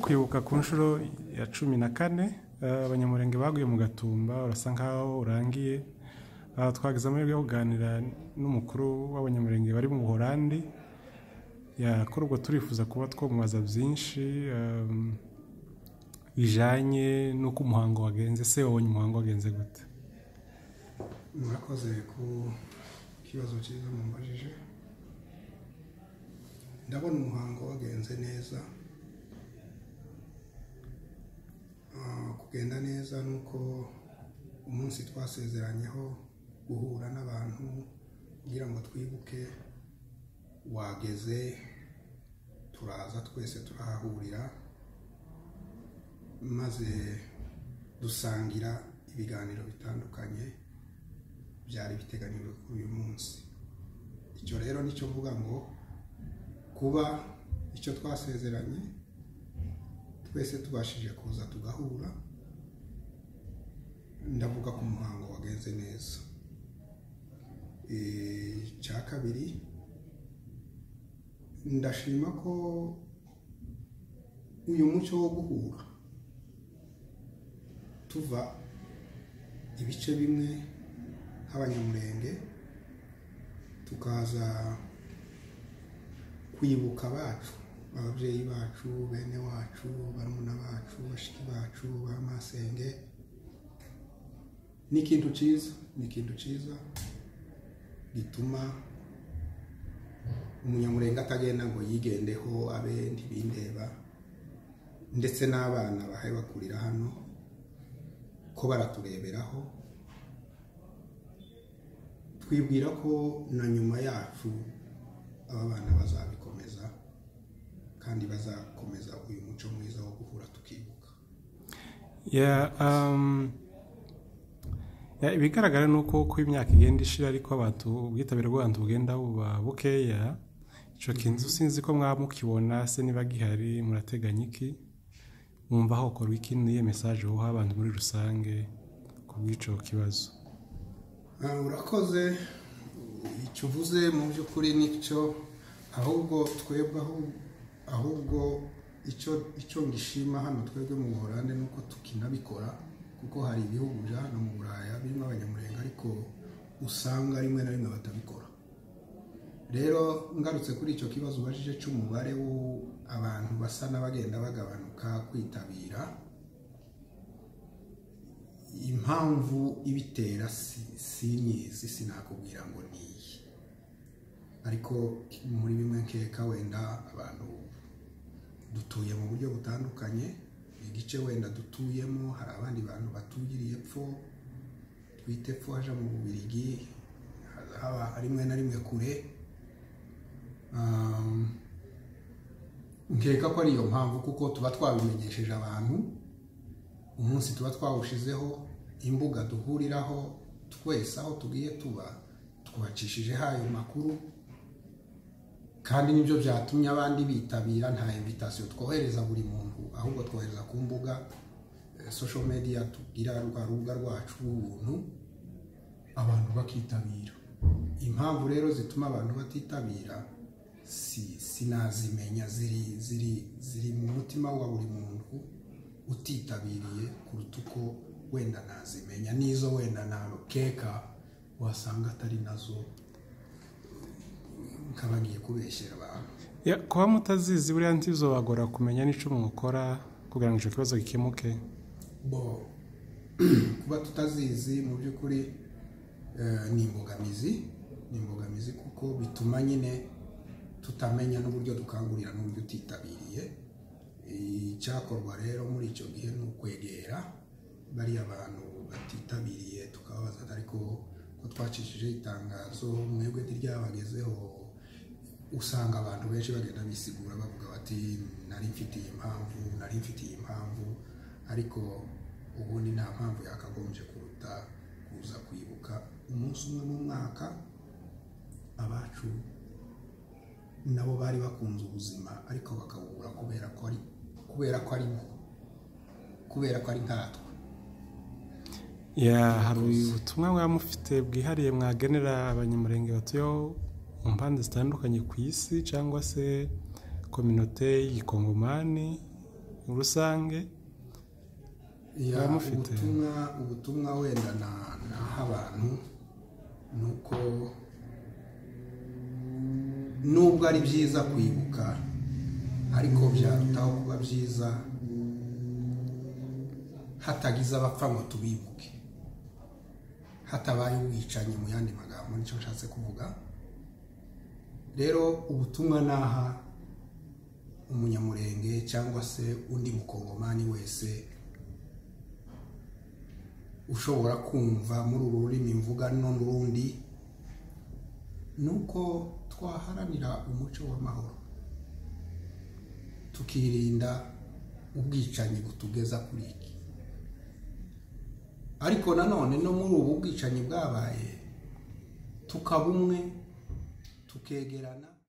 kwibuka ku nshuro ya cumi na kane eh, abanyamurenge baguye mu gatumba urasa nkaho urangiye Ah, twagize amahirwe yo kuganira n'umukuru w'abanyamurenge bari mu buhorandi Ya, kuri ubwo turifuza kuba twamubaza byinshi ehm, bijanye n'uko umuhango wagenze se wabonye umuhango wagenze gute murakoze ku kibazo cyiza mumbajije ndabona umuhango wagenze neza Ah, kugenda neza ni uko umunsi twasezeranyeho guhura n'abantu kugira ngo twibuke wageze turaza twese turahahurira maze dusangira ibiganiro bitandukanye byari biteganijwe kuri uyu munsi icyo rero nicyo mvuga ngo kuba icyo twasezeranye twese tubashije kuza tugahura ndavuga ku muhango wagenze neza Eh, icya kabiri ndashima ko uyu muco wo guhura tuva ibice bimwe nk'abanyamurenge tukaza kwibuka abacu ababyeyi bacu bene wacu barumuna bacu bashiki bacu ba masenge ni ikintu cyiza ni ikintu cyiza gituma umunyamurenge atagenda ngo yigendeho abe ntibindeba ndetse n'abana bahaye bakurira hano ko baratureberaho twibwira ko na nyuma yacu aba bana bazabikomeza kandi bazakomeza uyu muco mwiza wo guhura tukibuka Ya, um, ya, ibigaragara ni uko uko imyaka igenda ishira ariko abantu ubwitabire bw'abantu bugenda buba bukeya ico kintu sinzi ko mwaba mukibona se niba gihari murateganya iki mwumva hokorwa iki niye message woha abantu muri rusange ku bw'ico kibazo Ah, urakoze icyo uvuze mu by'ukuri nicyo ahubwo twebwe ahu- ahubwo icyo icyo ngishima hano twebwe mu buholande ni uko tukinabikora kuko hari ibihugu bya hano mu buraya birimo abanyamurenge ariko usanga rimwe na rimwe batabikora rero ngarutse kuri icyo kibazo ubajije cy'umubare w'abantu basa n'abagenda bagabanuka kwitabira impamvu ibitera si- sinyizi sinakubwira ngo ni iyi ariko muri bimwe nkeka wenda abantu dutuye mu buryo butandukanye igice wenda dutuyemo hari abandi bantu batugiriye epfo twite epfo haja mu bubirigi haba rimwe na rimwe kure Um, nkeka ko ari iyo mpamvu kuko tuba twabimenyesheje abantu umunsi tuba twawushizeho imbuga duhuriraho twese aho tugiye tuba twubacishijeho ayo makuru kandi nibyo byatumye abandi bitabira nta invitasiyo twohereza buri muntu ahubwo twohereza ku mbuga eh, social media tugira rwa rubuga rwacu rw'ubuntu abantu bakitabira impamvu rero zituma abantu batitabira si sinazimenya ziri ziri ziri mu mutima wa buri muntu utitabiriye kuruta uko wenda nazimenya n'izo wenda nakeka wasanga atari nazo nkaba ngiye kubeshyera abantu ya kuba mutazizi buriya ntibizobagora kumenya n'ico mwokora kugira ngo ico kibazo gikemuke bo kuba tutazizi mu by'ukuri eh, ni imbogamizi ni imbogamizi kuko bituma nyine tutamenya n'uburyo dukangurira n'uburyo utitabiriye icyakorwa rero muri icyo gihe ni ukwegera bariya bantu batitabiriye tukababaza ariko ko twacishije itangazo mwebwe ntiryabagezeho usanga abantu benshi bagenda bisigura bavuga bati nari mfite iyi mpamvu nari mfite iyi mpamvu ariko ubundi nta mpamvu yakagombye kuruta kuza kwibuka umunsi umwe mu mwaka abacu nabo bari bakunze ubuzima ariko bakabubura kubera ko ari kubera ko ari bo kubera ko ari nkatwe ya hari ubutumwa mwaba mufite bwihariye mwagenera abanyamurenge batuyeho mu mpande zitandukanye ku isi cyangwa se kominote y'ikongomani rusange Ya, Baramufite. ubutumwa ubutumwa wenda na naha abantu ni uko nubwo ari byiza kwibuka ariko byarutaho kuba byiza hatagize abapfa ngo tubibuke hatabaye ubwicanyi mu yandi magambo nicyo nshatse kuvuga rero ubutumwa naha umunyamurenge cyangwa se undi mukongomani wese ushobora kumva muri uru rurimi mvuga n'urundi ni uko twaharanira umuco w'amahoro tukirinda ubwicanyi butugeza kuri iki ariko nanone no muri ubu bwicanyi bwabaye tukaba umwe tukegerana